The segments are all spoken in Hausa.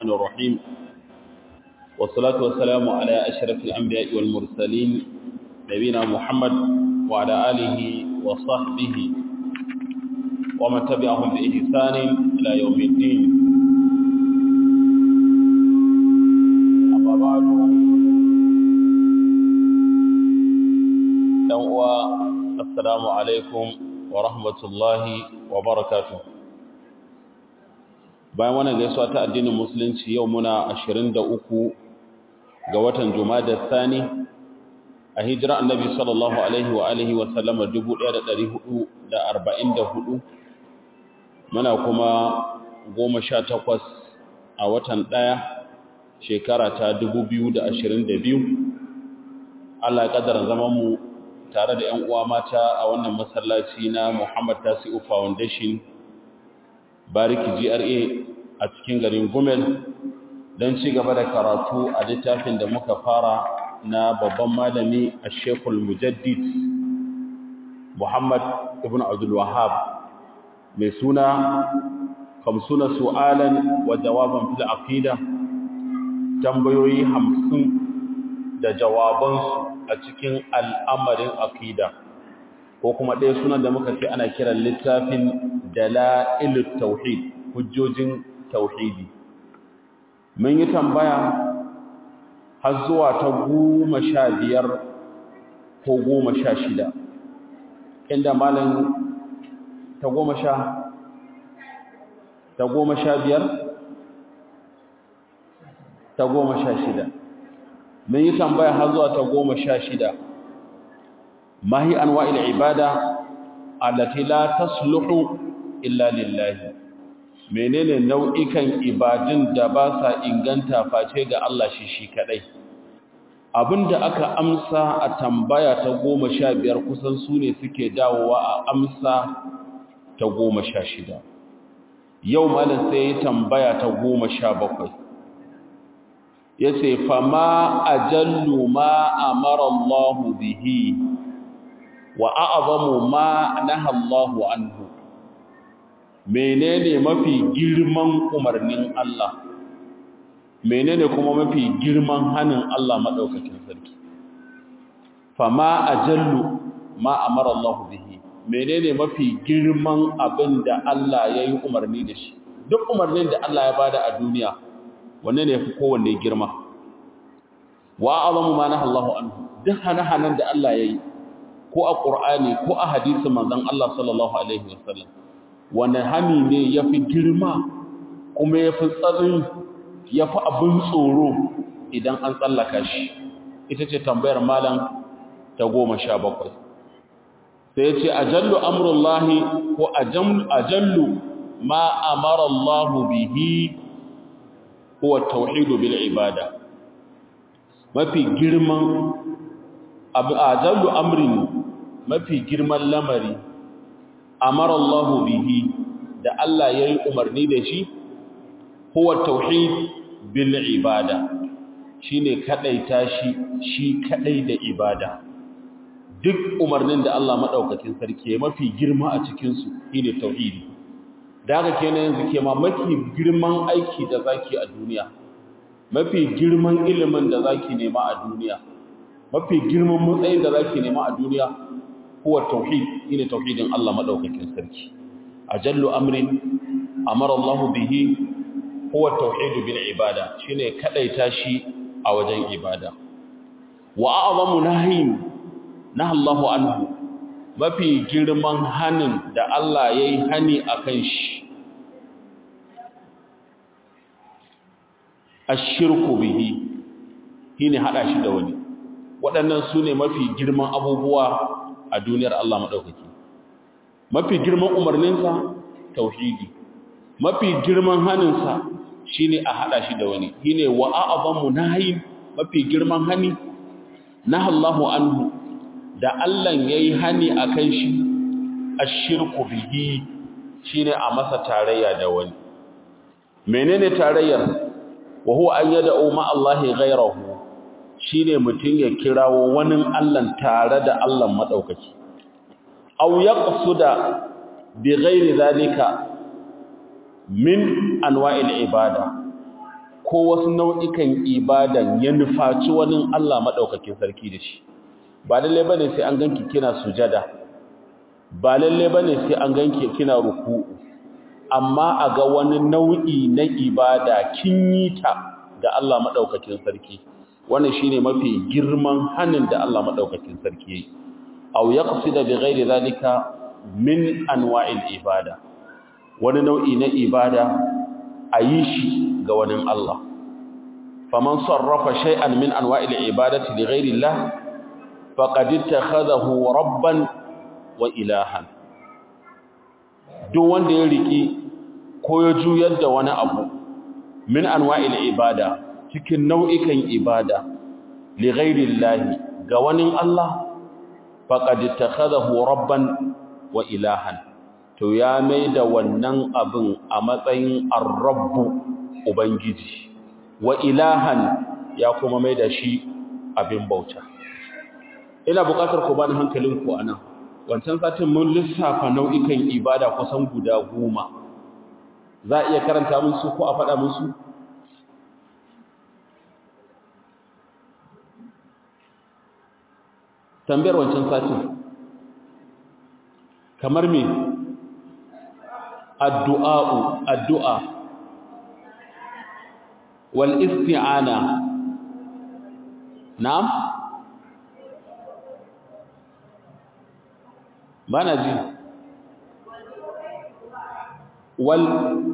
الرحمن الرحيم والصلاة والسلام على أشرف الأنبياء والمرسلين نبينا محمد وعلى آله وصحبه ومن تبعهم بإحسان إلى يوم الدين أما بعد السلام عليكم ورحمة الله وبركاته bayan wannan gaisuwa ta addinin musulunci yau muna 23 ga watan Jumada Thani a hijira Annabi sallallahu alaihi wa alihi wa sallama 1444 muna kuma 18 a watan ɗaya shekara ta 2022 Allah ya kaddara zaman mu tare da ƴan uwa mata a wannan masallaci na Muhammad Tasi'u Foundation bariki GRA a cikin garin Gumel don ci gaba da karatu a littafin da muka fara na babban malami a Shekul Mujaddid Muhammad Ibn Abdul Wahhab mai suna kamsuna su'alan wa jawaban fil aqida tambayoyi hamsin da jawabansu a cikin al'amarin aqida ko kuma ɗaya sunan da muka ce ana kiran littafin dala'ilut tauhid hujjojin tauhidi mun yi tambaya har zuwa ta goma sha biyar ko goma sha shida inda malin ta goma sha ta goma sha biyar ta goma sha shida mun yi tambaya har zuwa ta goma sha shida mahi anwa'il ibada allati la tasluhu illa lillahi menene nau'ikan ibadun da ba sa inganta face ga Allah shi shi kadai abinda aka amsa a tambaya ta goma sha biyar kusan su ne suke dawowa a amsa ta goma sha shida yau malin sai ya tambaya ta goma sha bakwai ya ce fama ajallu ma amara Allahu bihi wa a'zamu ma naha Allahu anhu menene mafi girman umarnin Allah menene kuma mafi girman hanin Allah madaukakin sarki fama ajallu ma amara Allah bihi menene mafi girman abin da Allah yayi umarni da shi duk umarnin da Allah ya bada a duniya wanne ne yafi kowanne girma wa azamu ma naha Allah anhu duk hanahanan da Allah yayi ko a Qur'ani ko a hadisin manzon Allah sallallahu alaihi wasallam wani hani ne ya fi girma kuma ya fi tsarin ya fi abin tsoro idan an tsallaka shi ita ce tambayar malam ta goma sha bakwai sai ya ce ajallu amurullahi ko ajallu ma amarallahu bihi huwa tauhidu bil ibada mafi girman ajallu amrin mafi girman lamari amara Allahu bihi da Allah yayi umarni da shi huwa tauhid bil ibada shine kadaita shi shi kadai da ibada duk umarnin da Allah madaukakin sarki ya mafi girma a cikin su shine tauhidi daga kenan yanzu ke ma mafi girman aiki da zaki a duniya mafi girman ilimin da zaki nema a duniya mafi girman matsayin da zaki nema a duniya huwa tauhid ina tauhidin Allah madaukakin sarki ajallu amrin amara Allah bihi huwa tauhid bil ibada shine kadaita shi a wajen ibada wa a'zamu nahyin naha Allah anhu mafi girman hanin da Allah yayi hani akan shi ashirku bihi shine hada shi da wani waɗannan su ne mafi girman abubuwa a duniyar Allah maɗaukaki mafi girman umarninsa tauhidi mafi girman haninsa shi ne a haɗa shi da wani shi ne wa a'abanmu nahi mafi girman hani na Allahu anhu da Allah ya yi hani a kan shi a shirku bihi shi ne a masa tarayya da wani menene tarayyar wa huwa an yada umma Allah ghairahu shi ne mutum ya kirawo wani Allahn tare da Allah maɗaukaki. Au ya ƙasu da bi gairi zalika min anwa'il ibada ko wasu nau'ikan ibadan ya nufaci wani Allah maɗaukakin sarki da shi ba lalle bane sai an ganki kina sujada ba lalle bane sai an ganki kina ruku'u amma a ga wani nau'i na ibada kin yi ta ga Allah maɗaukakin sarki wannan shine mafi girman hanin da Allah maɗaukakin sarki yayi aw yaqsida bi ghairi zalika min anwa'il ibada wani nau'i na ibada a yi shi ga wani Allah. Faman sarrafa shay'an min anwa'il ibadati li ghairi Allah faqad ittakhadahu rabban wa ilahan. Duk wanda ya riki ko ya juyar da wani abu min anwa'il ibada cikin nau'ikan ibada li ghairi Allah ga wani Allah faqad ittakhadahu rabban wa ilahan. to ya mai da wannan abin a matsayin arrabbu ubangiji wa ilahan ya kuma mai da shi abin bauta ina buƙatar ku bani hankalinku a nan wancan satin mun lissafa nau'ikan ibada kusan guda goma za a iya karanta musu ko a faɗa musu tambayar wancan satin kamar me addu'a'u addu'a wal isti'ana na'am bana ji wal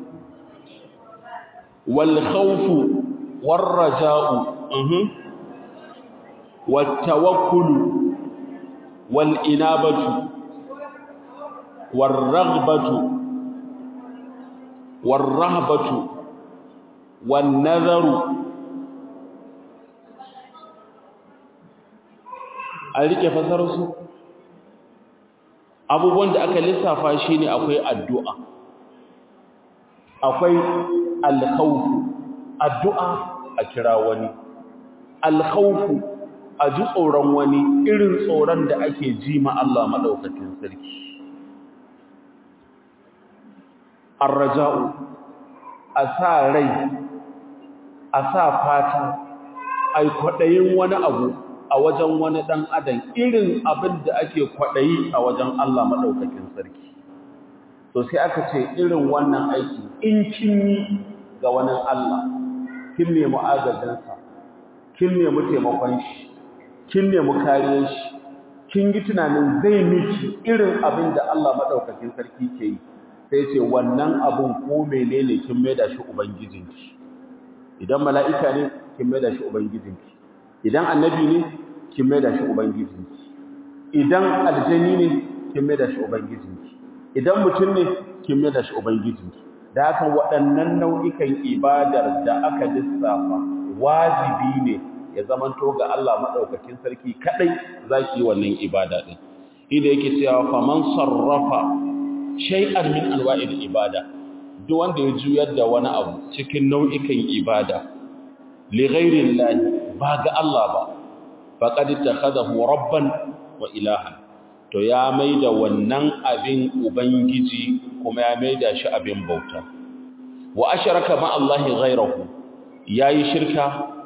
wal khawfu war raja'u mhm wat tawakkul wal inabatu war raghbatu والرهبة والنذر an rike fasararsu abubuwan da aka lissafa shi ne akwai addu'a akwai alkhawfu addu'a a kira wani alkhawfu a ji tsoron wani irin tsoron da ake ji ma Allah maɗaukakin sarki arraja'u a sa rai a sa fata ai kwaɗayin wani abu a wajen wani ɗan adam irin abin da ake kwaɗayi a wajen Allah maɗaukakin sarki to sai aka ce irin wannan aiki in kin yi ga wani Allah kin nemi agajinsa kin nemi taimakon shi kin nemi kariyar shi kin yi tunanin zai miki irin abin da Allah maɗaukakin sarki ke yi sai ce wannan abun ko menene kin maida shi ubangijinki idan mala'ika ne kin maida shi ubangijinki idan annabi ne kin maida shi ubangijinki idan aljani ne kin maida shi ubangijinki idan mutum ne kin maida shi ubangijinki da haka waɗannan nau'ikan ibadar da aka lissafa wajibi ne ya zamanto ga Allah madaukakin sarki kadai zaki wannan ibada din inda yake cewa faman sarrafa shay'an min anwa'il ibada duk wanda ya juyar da wani abu cikin nau'ikan ibada li ghairi llahi ba ga Allah ba faqad takhadahu rabban wa ilahan to ya maida wannan abin ubangiji kuma ya maida shi abin bauta wa asharaka ma Allah ghayrahu yayi shirka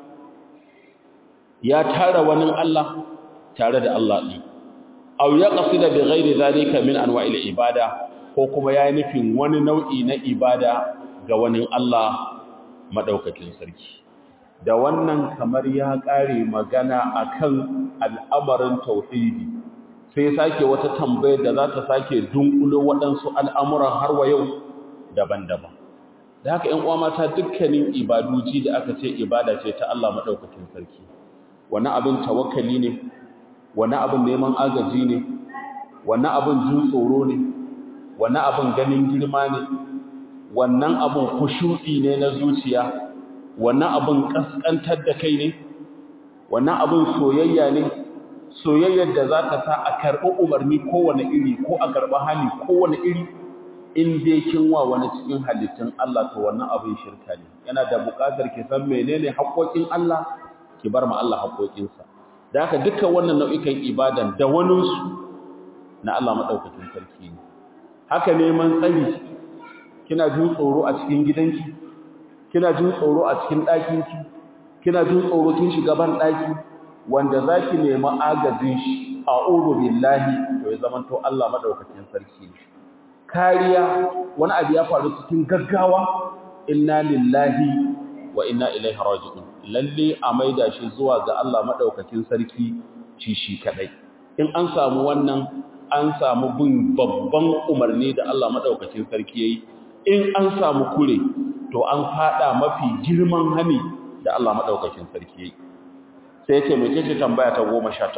ya tara wani Allah tare da Allah din aw yaqsida bi ghairi zalika min anwa'il ibada ko kuma ya yi nufin wani nau'i na ibada ga wani Allah maɗaukakin sarki. Da wannan kamar ya ƙare magana a kan al'amarin tauhidi, sai sake wata tambayar da za ta sake dunkulo waɗansu al'amuran har wa yau daban-daban. Da haka ‘yan mata dukkanin ibaduji da aka ce ibada ce ta Allah maɗaukakin sarki. Wani abin tawakkali ne, wani abin neman agaji ne, wani abin jin tsoro ne, wannan abin ganin girma ne wannan abin kushu'i ne na zuciya wannan abin kaskantar da kai ne wannan abin soyayya ne soyayyar da za ta sa a karɓi umarni kowane iri ko a karɓi hali kowane iri in dai kin wa wani cikin halittun Allah to wannan abin shirka ne yana da buƙatar ki san menene haƙoƙin Allah ki bar ma Allah haƙoƙinsa da haka dukkan wannan nau'ikan ibadan da waninsu na Allah madaukakin sarki ne haka neman tsari kina jin tsoro a cikin gidanki kina jin tsoro a cikin ɗakin ki kina jin tsoro kin shiga ban ɗaki wanda zaki nemi agajin shi a'udhu billahi to ya zaman to Allah madaukakin sarki ne kariya wani abu ya faru cikin gaggawa inna lillahi wa inna ilaihi raji'un lalle a maida shi zuwa ga Allah madaukakin sarki ci shi kadai in an samu wannan an samu bin babban umarni da Allah madaukakin sarki yayi in an samu kure to an fada mafi girman hani da Allah madaukakin sarki yayi sai yace me ce tambaya ta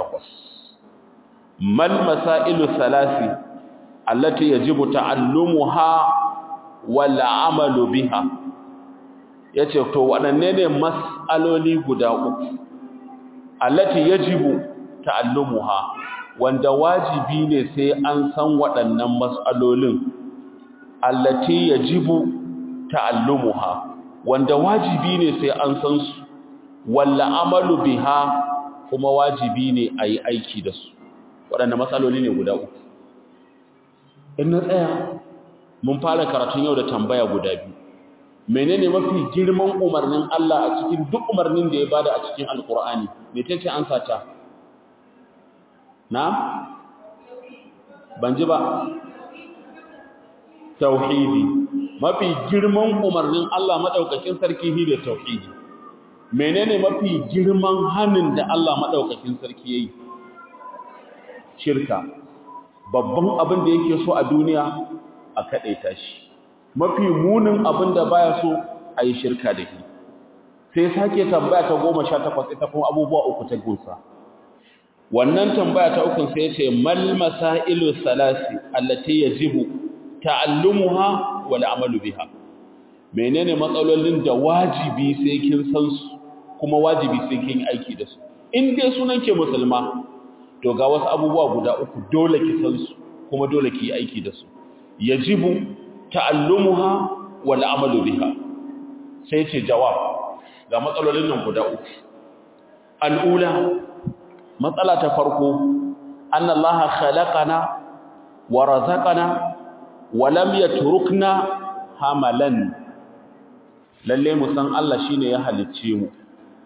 18 mal masailu salasi allati yajibu ta'allumuha wal amalu biha yace to wadanne ne mas'aloli guda uku allati yajibu ta'allumuha wanda wajibi ne sai an san waɗannan mas'alolin allati yajibu ta'allumuha wanda wajibi ne sai an san su walla amalu biha kuma wajibi ne ayi aiki da su waɗanne matsaloli ne guda uku in na tsaya mun fara karatun yau da tambaya guda biyu menene mafi girman umarnin Allah a cikin duk umarnin da ya bada a cikin alkur'ani mecece an sata na ban ji ba tauhidi mafi girman umarnin Allah madaukakin sarki shi da tauhidi menene mafi girman hanin da Allah madaukakin sarki yayi shirka babban abin da yake so a duniya a kadaita shi mafi munin abin da baya so a yi shirka da shi sai sake tambaya ta 18 ita kuma abubuwa uku ta gunsa wannan tambaya ta uku sai ce mal masailu salasi allati yajibu ta'allumuha wal amalu biha menene matsalolin da wajibi sai kin san su kuma wajibi sai kin yi aiki da su in dai sunan ke musulma to ga wasu abubuwa guda uku dole ki san su kuma dole ki yi aiki da su yajibu ta'allumuha wal amalu biha sai ce jawab ga matsalolin nan guda uku al'ula matsala ta farko annallaha khalaqana wa razaqana wa lam yatrukna hamalan lalle mu san Allah shine ya halicce mu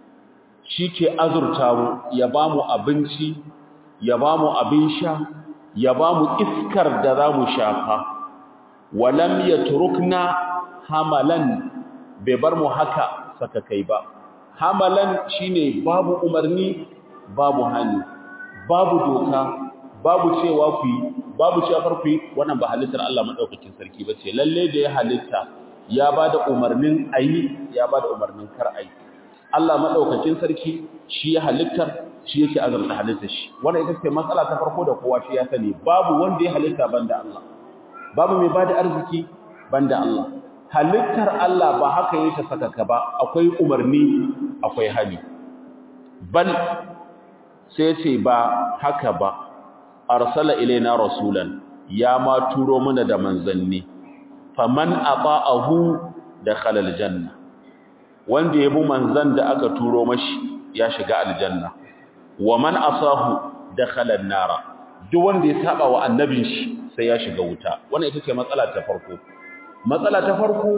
shike azurta mu ya bamu abinci ya bamu abin sha ya bamu iskar da zamu shafa wa lam yatrukna hamalan bai bar mu haka saka kai ba hamalan shine babu umarni babu hani babu doka babu cewa ku yi babu cewa kar ku yi wannan ba halittar Allah madaukakin sarki ba ce lalle da ya halitta ya bada umarnin ayi ya bada umarnin kar ayi Allah madaukakin sarki shi ya halittar shi yake azurta halittar shi wannan ita ce matsala ta farko da kowa shi ya sani babu wanda ya halitta banda Allah babu mai bada arziki banda Allah halittar Allah ba haka yake sakaka ba akwai umarni akwai hali bal sai ce ba haka ba arsala ilaina rasulan ya ma turo mana da manzanni faman ata'ahu dakhala aljanna wanda yabi manzan da aka turo mashi ya shiga aljanna wa man asahu dakhala an-nara duk wanda ya saba wa annabin shi sai ya shiga wuta wannan ita ce matsala ta farko matsala ta farko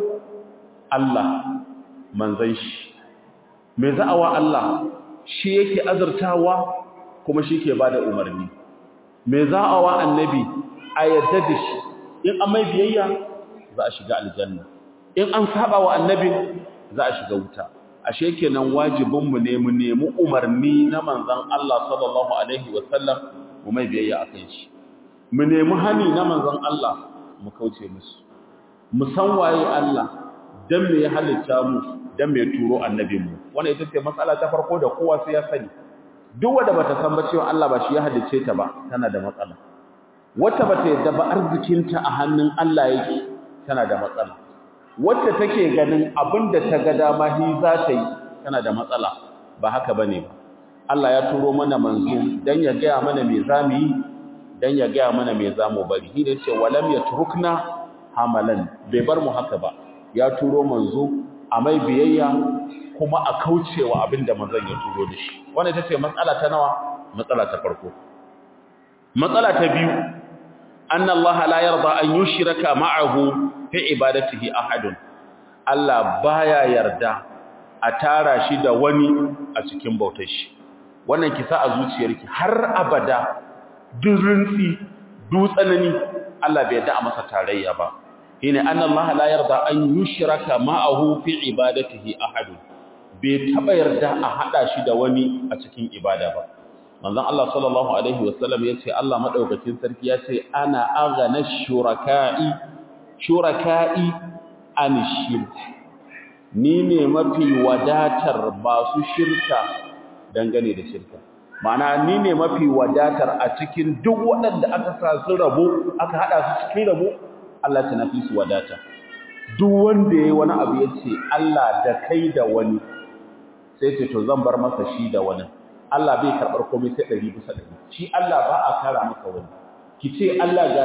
Allah manzan shi me za'awa Allah shi yake azurtawa kuma shi ke bada umarni me za'awa annabi a yadda da shi in an mai biyayya za a shiga aljanna in an saba wa annabin za a shiga wuta ashe kenan wajibinmu ne mu nemi umarni na manzon Allah sallallahu alaihi wasallam mu mai biyayya akan shi mu nemi hani na manzon Allah mu kauce musu mu san waye Allah dan me ya halitta mu dan me turo annabin mu wannan ita ce matsala ta farko da kowa sai ya sani duk wanda bata san ba cewa Allah ba shi ya halicce ta ba tana da matsala wata bata yadda ba arzikinta a hannun Allah yake tana da matsala wacce take ganin abinda ta ga dama hi za ta yi tana da matsala ba haka bane ba Allah ya turo mana manzo dan ya ga mana me zamu yi dan ya ga mana me zamu bari shi ne ce walam yatrukna hamalan bai bar mu haka ba ya turo manzo a mai biyayya kuma a kaucewa abinda manzon ya turo da shi wannan ita ce matsala ta nawa matsala ta farko matsala ta biyu anna Allah la yarda an yushraka ma'ahu fi ibadatihi ahadun Allah baya yarda a tara shi da wani a cikin bautar shi wannan kisa a zuciyarki har abada duk rintsi duk tsanani Allah bai yarda a masa tarayya ba shine annallaha la yarda an yushraka ma'ahu fi ibadatihi ahad bai taba yarda a hada shi da wani a cikin ibada ba manzon Allah sallallahu alaihi wasallam yace Allah madaukakin sarki yace ana aghana shuraka'i shuraka'i an shirk ni ne mafi wadatar masu shirka dangane da shirka ma'ana ni ne mafi wadatar a cikin duk waɗanda aka sa su rabo aka hada su cikin rabo Allah ta nafi su wadata duk wanda yayi wani abu yace Allah da kai da wani sai ce to zan bar masa shi da wani Allah bai karbar komai sai 100 bisa 100 shi Allah ba a kara maka wani kice Allah ga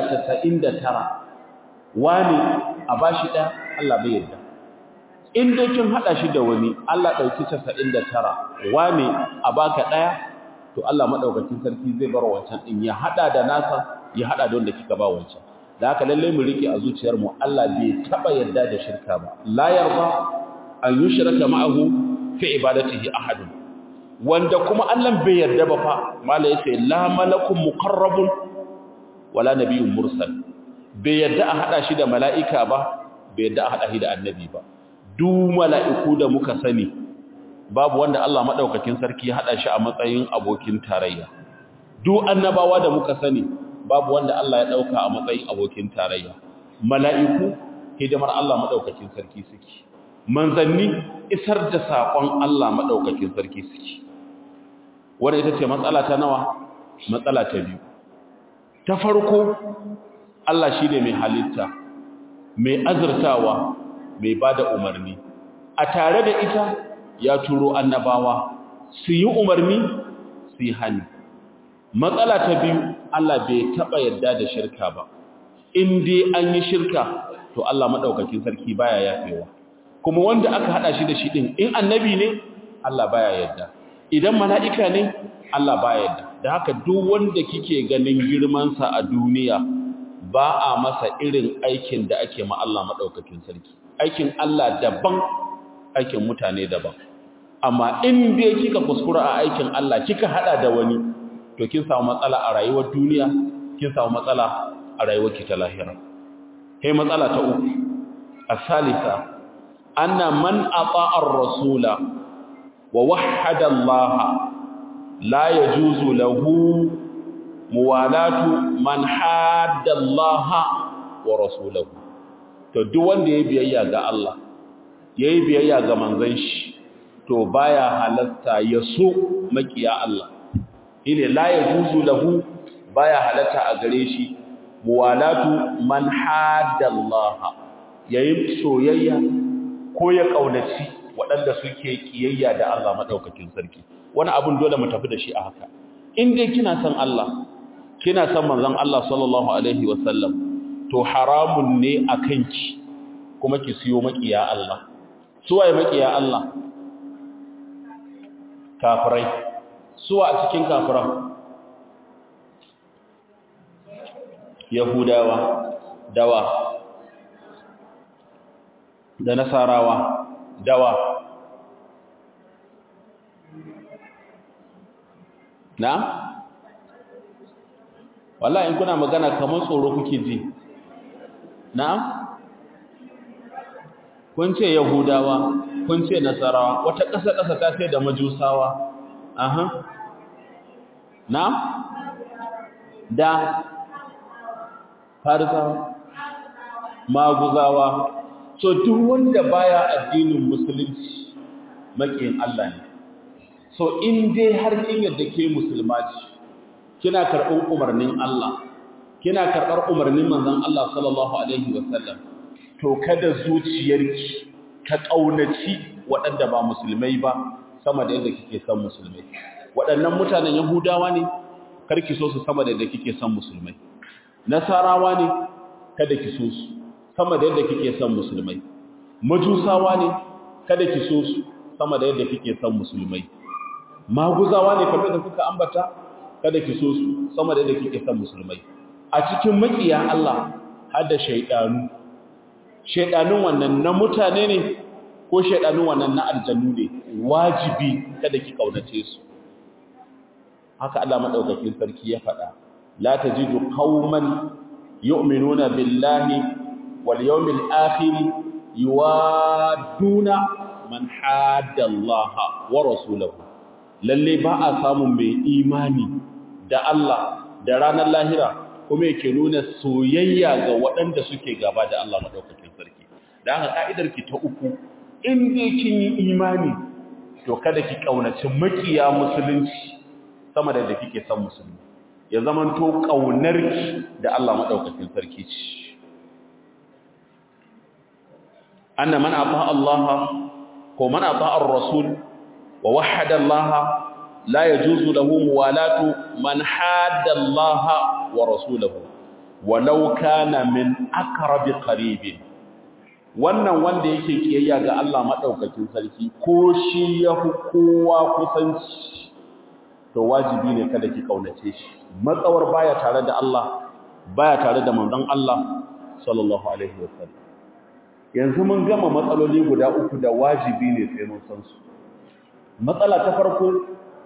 99 wani a bashi da Allah bai yarda in dai kin hada shi da wani Allah dauki 99 wani a baka daya to Allah madaukakin sarki zai bar wancan din ya hada da nasa ya hada da wanda kika ba wancan da haka lalle mu rike a zuciyar mu Allah bai taba yarda da shirka ba la yarda an yushraka ma'ahu fi ibadatihi ahadun wanda kuma Allah bai yarda ba fa mala yace la malakun muqarrabun wala nabiyyun mursal bai yarda a hada shi da mala'ika ba bai yarda a hada shi da annabi ba duk mala'iku da muka sani babu wanda Allah madaukakin sarki ya hada shi a matsayin abokin tarayya duk annabawa da muka sani babu wanda Allah ya dauka a matsayin abokin tarayya mala'iku hidimar Allah madaukakin sarki suke manzanni isar da sakon Allah madaukakin sarki suke wanda ita ce matsala ta nawa matsala ta biyu ta farko Allah shine mai halitta mai azurtawa mai bada umarni a tare da ita ya turo annabawa su yi umarni su yi hani matsala ta biyu Allah bai taba yadda da shirka ba in dai an yi shirka to Allah madaukakin sarki baya yafewa kuma wanda aka hada shi da shi din in annabi ne Allah baya yadda idan mala'ika ne Allah baya yadda da haka duk wanda kike ganin girman sa a duniya ba a masa irin aikin da ake ma Allah madaukakin sarki aikin Allah daban aikin mutane daban amma in dai kika kuskura a aikin Allah kika hada da wani to kin samu matsala a rayuwar duniya kin samu matsala a rayuwar ki ta lahira sai matsala ta uku asalisa anna man ata'a ar-rasula wa wahhada Allah la yajuzu lahu muwalatu man hadda Allah wa rasulahu to duk wanda yayi biyayya ga Allah yayi biyayya ga manzon shi to baya halatta ya so makiya Allah ile la yajuzu lahu baya halatta a gare shi muwalatu man hadda Allah yayi soyayya ko ya kaunaci waɗanda suke kiyayya da Allah madaukakin sarki wani abun dole mu tafi da shi a haka in dai kina san Allah kina san manzon Allah sallallahu alaihi wasallam to haramun ne akan ki kuma ki siyo makiya Allah suwaye makiya Allah kafirai suwa a cikin kafiran yahudawa dawa da nasarawa dawa na wallahi in kuna magana kamar tsoro kuke ji na kun ce yahudawa kun ce nasarawa wata ƙasa-ƙasa ta sai da majusawa aha na da farisawa maguzawa so duk wanda baya addinin musulunci makiyin Allah ne so in dai har kin yadda ke musulma ce kina karɓar umarnin Allah kina karɓar umarnin manzon Allah sallallahu alaihi wasallam to kada zuciyarki ta kaunaci waɗanda ba musulmai ba sama da yadda kike son musulmai waɗannan mutanen yahudawa ne karki so su sama da yadda kike son musulmai nasarawa ne kada ki so su sama da yadda kike son musulmai majusawa ne kada ki so su sama da yadda kike son musulmai maguzawa ne kamar da kuka ambata kada ki so su sama da yadda kike son musulmai a cikin makiya Allah har da shaydanu shedanun wannan na mutane ne ko shedanun wannan na aljannu ne wajibi kada ki kaunace su haka Allah madaukakin sarki ya faɗa la tajidu qauman yu'minuna billahi wal yawmil akhir yuwaduna man hadda Allah wa rasulahu lalle ba a samun mai imani da Allah da ranar lahira kuma yake nuna soyayya ga waɗanda suke gaba da Allah madaukakin sarki dan haka ka'idar ki ta uku in dai kin yi imani to kada ki kaunaci makiya musulunci sama da da kike son musulmi ya zamanto kaunarki da Allah madaukakin sarki ce anna man ata Allah ko man ata ar-rasul wa wahhada Allah la yajuzu lahu muwalatu man hadda Allah wa rasulahu walau kana min aqrabi qaribin wannan wanda yake kiyayya ga Allah madaukakin sarki ko shi ya fi kowa kusanci to wajibi ne kada ki kaunace shi matsawar baya tare da Allah baya tare da manzon Allah sallallahu alaihi wasallam yanzu mun gama matsaloli guda uku da wajibi ne sai mun san su matsala ta farko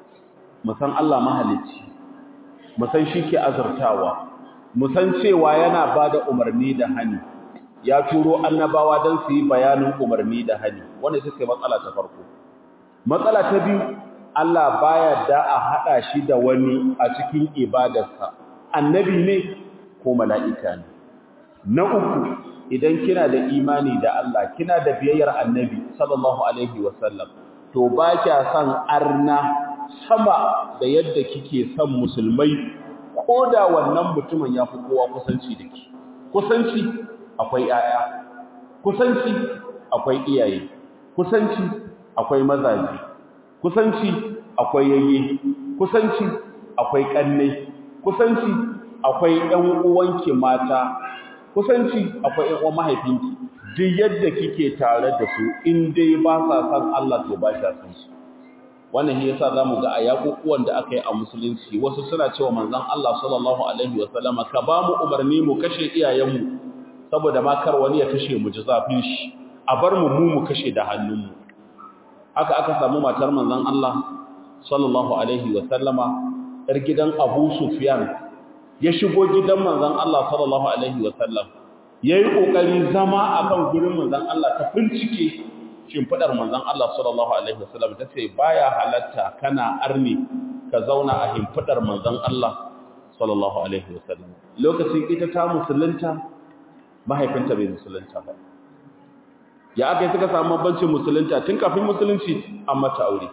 mu san Allah mahalicci mu san shi ke azurtawa mu san cewa yana bada umarni da hani ya turo annabawa don su yi bayanin umarni da hani wanda suke matsala ta farko matsala ta biyu Allah baya da a hada shi da wani a cikin ibadarsa annabi ne ko mala'ika ne na uku idan kina da imani da Allah kina da biyayyar annabi sallallahu alaihi wasallam to ba kya san arna sama da yadda kike son musulmai ko da wannan mutumin ya fi kowa kusanci da ki kusanci akwai ‘ya'ya, kusanci akwai iyaye, kusanci akwai mazaje, kusanci akwai yayye, kusanci akwai ƙannai, kusanci akwai ‘yan uwanki mata, kusanci akwai ‘yan uwan mahaifinki, duk yadda kike tare da su in dai ba sa san Allah to ba sha san su. Wannan shi yasa zamu ga a yakukuwan da aka yi a musulunci wasu suna cewa manzon Allah sallallahu alaihi wasallama ka ba mu umarni mu kashe iyayenmu saboda ma kar wani ya kashe mu ji zafin shi a bar mu mu mu kashe da hannunmu haka aka samu matar manzon Allah sallallahu alaihi wa sallama yar gidan Abu Sufyan ya shigo gidan manzon Allah sallallahu alaihi wa sallam yayi kokari zama akan gurin manzon Allah ta bincike shimfidar manzon Allah sallallahu alaihi wa sallam tace baya halatta kana arni ka zauna a himfidar manzon Allah sallallahu alaihi wa sallam lokacin ita ta musulunta mahaifinta bai musulunta ba ya aka yi suka samu bancin musulunta tun kafin musulunci an mata aure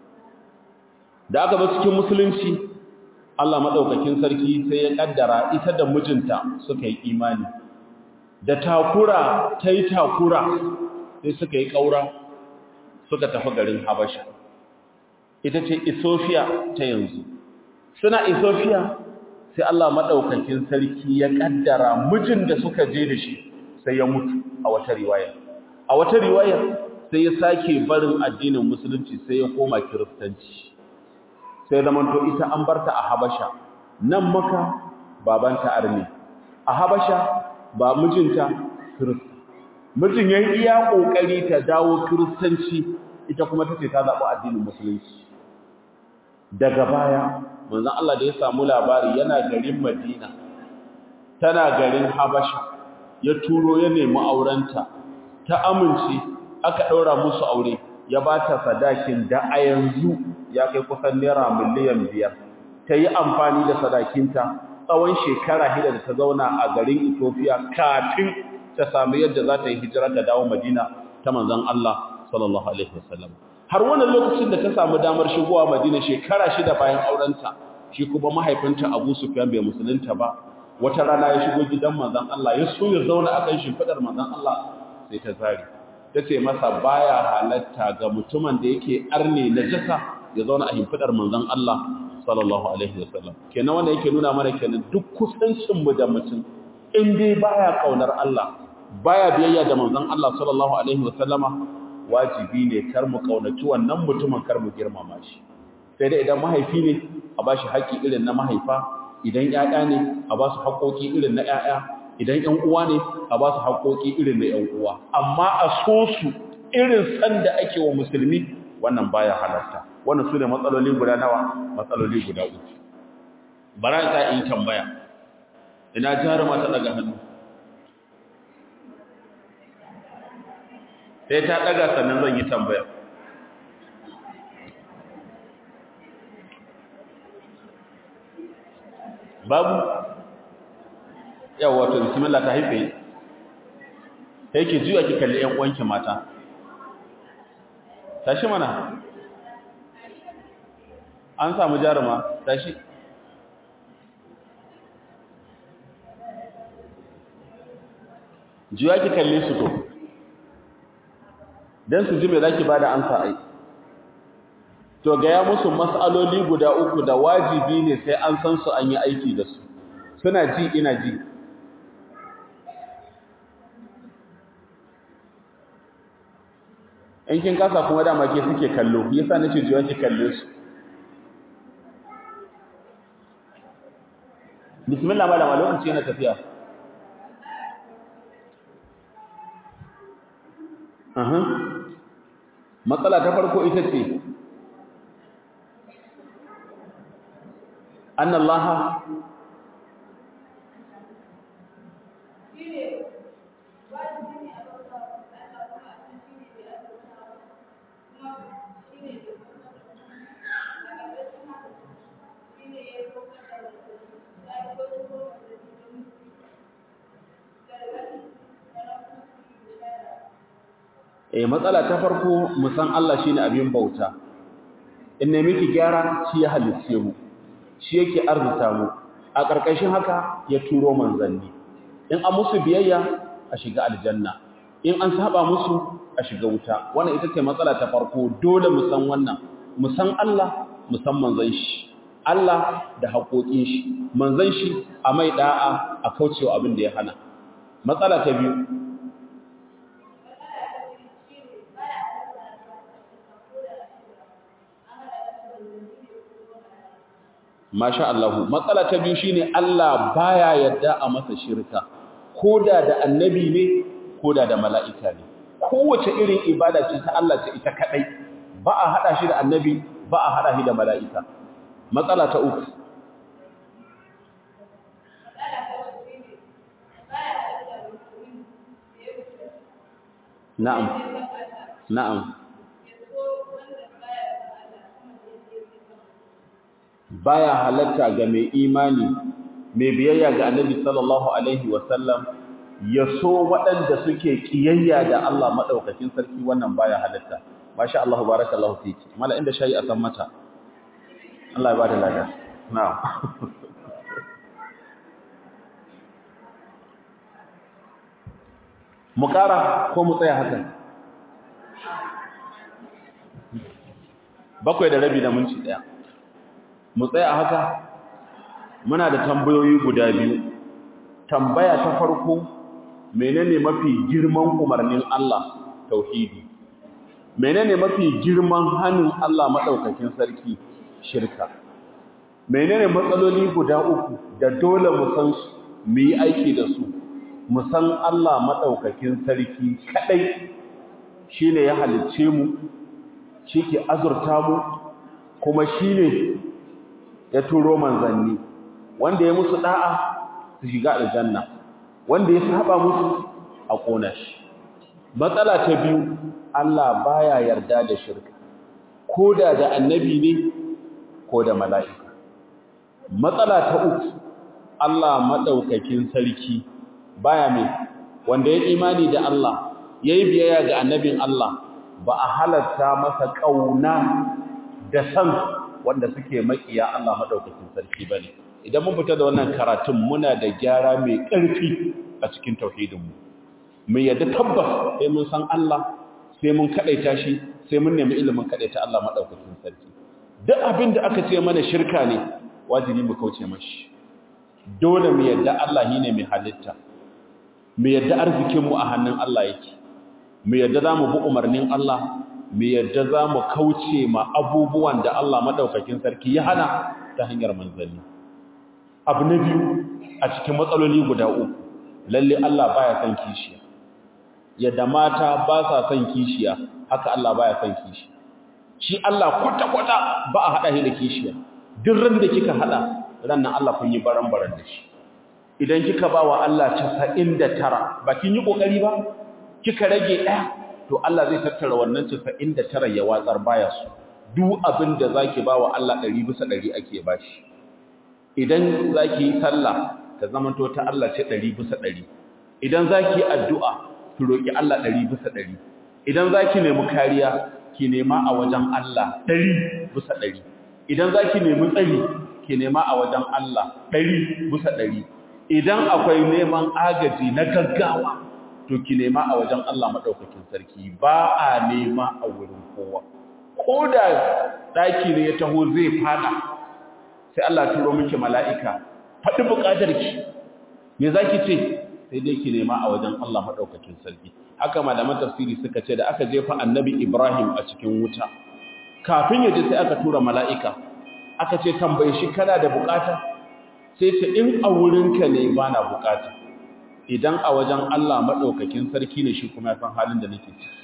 da aka ba cikin musulunci Allah maɗaukakin sarki sai ya ƙaddara ita da mijinta suka yi imani da takura ta yi takura sai suka yi ƙaura suka tafi garin habasha ita ce isofiya ta yanzu suna isofiya sai Allah maɗaukakin sarki ya ƙaddara mijin da suka je da shi sai ya mutu a wata riwaya a wata riwaya sai ya sake barin addinin musulunci sai ya koma kiristanci sai zamanto ita an barta a habasha nan maka babanta arni a habasha ba mijinta kirista mijin ya yi iya ƙoƙari ta dawo kiristanci ita kuma ta ce ta zaɓi addinin musulunci daga baya manzon Allah da ya samu labari yana garin Madina tana garin Habasha ya turo ya nemi aurenta ta amince aka daura musu aure ya bata sadakin da a yanzu ya kai kusan naira miliyan biyar ta yi amfani da sadakinta tsawon shekara hida da ta zauna a garin Ethiopia kafin ta samu yadda za ta yi hijira ta dawo Madina ta manzon Allah sallallahu alaihi wasallam har wannan lokacin da ta samu damar shigowa Madina shekara shida bayan aurenta shi kuma mahaifinta Abu Sufyan bai musulunta ba wata rana ya shigo gidan manzon Allah ya so ya zauna akan shimfidar manzon Allah sai ta zari tace masa baya halatta ga mutumin da yake arne najasa ya zauna a shimfidar manzon Allah sallallahu alaihi wasallam kenan wanda yake nuna mana kenan duk kusancin mu da mutum in dai baya kaunar Allah baya biyayya da manzon Allah sallallahu alaihi wasallama wajibi ne kar mu kaunaci wannan mutumin kar mu girmama shi sai dai idan mahaifi ne a bashi haƙƙi irin na mahaifa idan ƴaƴa ne a ba su haƙoƙi irin na ƴaƴa idan ƴan uwa ne a ba su haƙoƙi irin na ƴan uwa amma a so su irin san da ake wa musulmi wannan baya halarta wannan su ne matsaloli guda nawa matsaloli guda uku bara ta yi tambaya ina jaruma ta daga hannu sai ta daga sannan zan yi tambaya babu yawa to bismillah ta haife sai ki juya ki kalli ƴan uwanki mata tashi mana an samu jaruma tashi juya ki kalle su to dan su ji me zaki bada ansa ai to ga ya musu mas'aloli guda uku da wajibi ne sai an san su an yi aiki da su suna ji ina ji in kin kasa kuma dama ke suke kallo yasa nace jiwa ki kalle su bismillah malama lokaci yana tafiya aha matsala ta farko ita ce annallaha eh matsala ta farko mu san Allah shine abin bauta in ne miki gyara shi ya halice mu shi yake arzuta mu a ƙarƙashin haka ya turo manzanni in an musu biyayya a shiga aljanna in an saba musu a shiga wuta wannan ita ce matsala ta farko dole mu san wannan mu san Allah mu san manzon shi Allah da haƙoƙin shi manzon shi a mai da'a a kaucewa abin da ya hana matsala ta biyu Masha Allah matsala ta biyu shine Allah baya yadda a masa shirka koda da annabi ne koda da mala'ika ne kowace irin ibada ce ta Allah ce ita kadai ba a hada shi da annabi ba a hada shi da mala'ika matsala ta uku na'am na'am baya halatta ga mai imani mai biyayya ga annabi sallallahu alaihi wasallam ya so waɗanda suke kiyayya da Allah madaukakin sarki wannan baya halatta masha Allah barakallahu fiki mala inda shayi a san mata Allah ya bada lada na'am mu ƙara ko mu tsaya haka bakwai da rabi da minti ɗaya mu tsaya haka muna da tambayoyi guda biyu tambaya ta farko menene mafi girman umarnin Allah tauhidi menene mafi girman hannun Allah madaukakin sarki shirka menene matsaloli guda uku da dole mu san su mu yi aiki da su mu san Allah madaukakin sarki kadai shine ya halicce mu shike azurta mu kuma shine ya turo manzanni wanda ya musu da'a su shiga aljanna wanda ya saba musu a kona shi matsala ta biyu Allah baya yarda da shirka koda da annabi ne ko da mala'ika matsala ta uku Allah madaukakin sarki baya mai wanda ya imani da Allah yayi biyayya ga annabin Allah ba a halatta masa kauna da san wanda suke makiya Allah madaukakin sarki bane idan mun fita da wannan karatun muna da gyara mai ƙarfi a cikin tauhidinmu mu yadda tabbas sai mun san Allah sai mun kadaita shi sai mun nemi ilimin kadaita Allah madaukakin sarki duk abin da aka ce mana shirka ne wajibi mu kauce mashi dole mu yadda Allah shine mai halitta mu yadda arzikin mu a hannun Allah yake mu yadda zamu bi umarnin Allah mu yadda zamu kauce ma abubuwan da Allah madaukakin sarki ya hana ta hanyar manzanni abu na biyu a cikin matsaloli guda uku lalle Allah baya son kishiya yadda mata ba sa son kishiya haka Allah baya son kishiya shi Allah kwata-kwata ba a haɗa shi da kishiya duk ran da kika haɗa ran nan Allah kun yi baran-baran da shi idan kika ba wa Allah 99 ba kin yi ƙoƙari ba kika rage ɗaya to Allah zai tattara wannan 99 ya watsar baya su duk abin da zaki ba wa Allah 100 bisa 100 ake bashi idan zaki yi sallah ta zamanto ta Allah ce 100 bisa 100 idan zaki yi addu'a ki roki Allah 100 bisa 100 idan zaki nemi kariya ki nema a wajen Allah 100 bisa 100 idan zaki nemi tsari ki nema a wajen Allah 100 bisa 100 idan akwai neman agaji na gaggawa to ki nema a wajen Allah madaukakin sarki ba a nema a wurin kowa ko da daki ne ya taho zai fada sai Allah turo miki mala'ika faɗi buƙatarki me zaki ce sai dai ki nema a wajen Allah madaukakin sarki haka malaman tafsiri suka ce da aka jefa annabi Ibrahim a cikin wuta kafin ya je sai aka tura mala'ika aka ce tambaye shi kana da buƙata sai ce in a wurinka ne bana buƙata idan a wajen Allah madaukakin sarki ne shi kuma ya san halin da nake ciki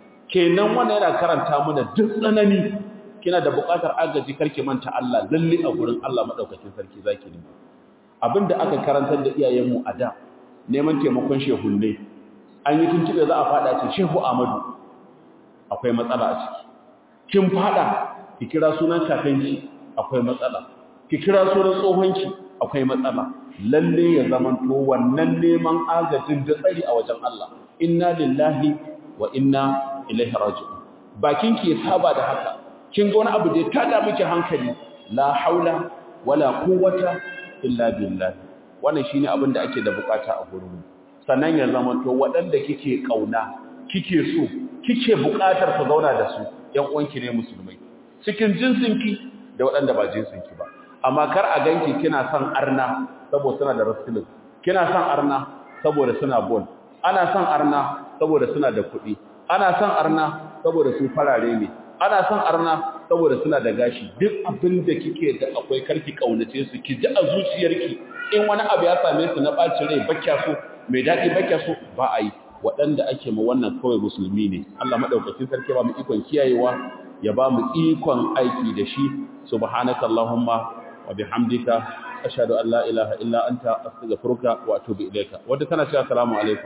kenan wannan yana karanta mana duk tsanani kina da buƙatar agaji karki manta Allah lalle a gurin Allah madaukakin sarki zaki ne abinda aka karantar da iyayenmu a da neman taimakon shehunne an yi tuntube za a fada ce shehu Ahmadu akwai matsala a ciki kin fada ki kira sunan kakanki akwai matsala ki kira sunan tsohonki akwai matsala lalle ya zamanto wannan neman agajin da tsari a wajen Allah inna lillahi wa inna ilaihi raji'un bakin ki ya saba da haka kin ga wani abu da ya tada miki hankali la haula wala quwwata illa billah wannan shine abin da ake da bukata a gurin sannan ya zama to waɗanda kike kauna kike so kike bukatar ku zauna da su ƴan uwanki ne musulmai cikin jinsinki da waɗanda ba jinsinki ba amma kar a ganki kina son arna saboda suna da wrestling kina son arna saboda suna ball ana son arna saboda suna da kuɗi ana son arna saboda su farare ne ana son arna saboda suna da gashi duk abin da kike da akwai karki kaunace su ki ji a zuciyarki in wani abu ya same su na bacin rai bakya so mai dadi bakya so ba a yi waɗanda ake ma wannan kawai musulmi ne Allah madaukakin sarki ba mu ikon kiyayewa ya ba mu ikon aiki da shi subhanaka allahumma wa bihamdika ashhadu an la ilaha illa anta astaghfiruka wa atubu ilayka wanda tana cewa assalamu alaikum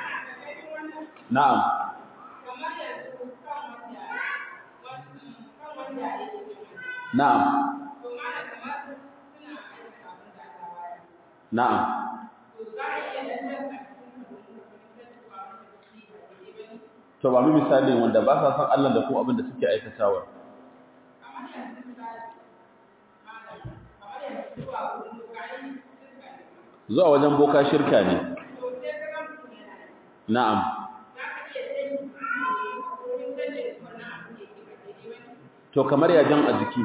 na'am Na'am. Na'am. To ba mu misali wanda ba sa san Allah da kuma abin da suke aikatawa. Zuwa wajen boka shirka ne. Na'am. To kamar ya jan a jiki.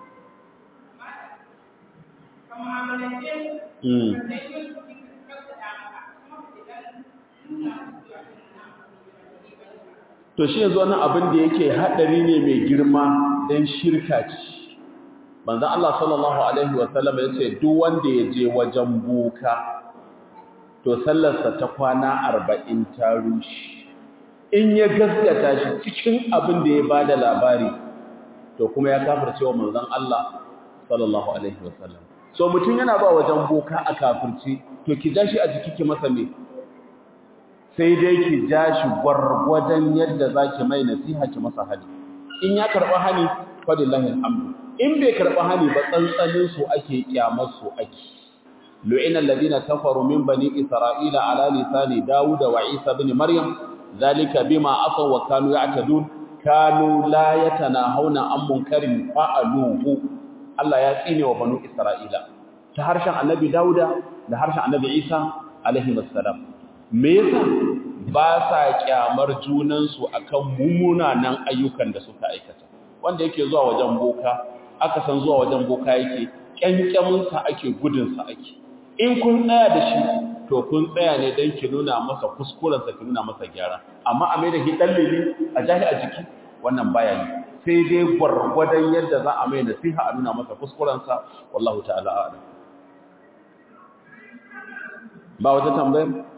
To shi yanzu wani abin da yake haɗari ne mai girma don shirka ce. Banzan Allah sallallahu Alaihi wasallam ya ce, Duk wanda ya je wajen boka, to sallarsa ta kwana arba'in ta rushe. In ya gaskata shi cikin abin da ya ba da labari, to kuma ya kafirce wa manzon Allah sallallahu alaihi wasallam so mutum yana ba wajen boka a kafirci to ki ja shi a jiki ki masa me sai dai ki ja shi gwargwadon yadda zaki mai nasiha ki masa hali in ya karba hani fadillahi alhamdu in bai karba hani ba tsantsanin su ake kyamar su ake lu'ina alladhina kafaru min bani isra'ila ala lisani dawud wa isa ibn maryam zalika bima asaw wa kanu ya'tadun kanu la yatanahawna an munkarin fa'aluhu Allah ya tsine wa banu Isra'ila ta harshen Annabi Dauda da harshen Annabi Isa alaihi wassalam me yasa ba sa kyamar junan su akan mumunanan ayyukan da suka aikata wanda yake zuwa wajen boka aka san zuwa wajen boka yake kyankyamin sa ake gudun sa ake in kun tsaya da shi to kun tsaya ne dan ki nuna masa kuskuren sa ki nuna masa gyara amma a mai da shi dallili a jahi a jiki wannan baya yi sai dai gwargwadon yadda za a mai nasiha a nuna masa kuskurensa wallahu ta'ala a'lam ba wata tambayar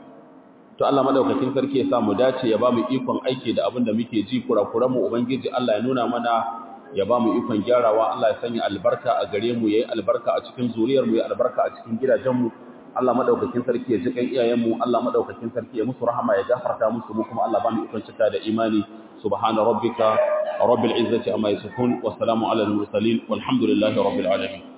to Allah madaukakin sarki ya sa mu dace ya ba mu ikon aiki da abin da muke ji kurakuran mu ubangiji Allah ya nuna mana ya ba mu ikon gyarawa Allah ya sanya albarka a gare mu yayi albarka a cikin zuriyar mu yayi albarka a cikin gidajen mu Allah madaukakin sarki ya ji kan iyayen mu Allah madaukakin sarki ya musu rahama ya gafarta musu mu kuma Allah ba mu ikon cika da imani subhana rabbika rabbil izzati amma yasifun wa salamun alal mursalin walhamdulillahi rabbil alamin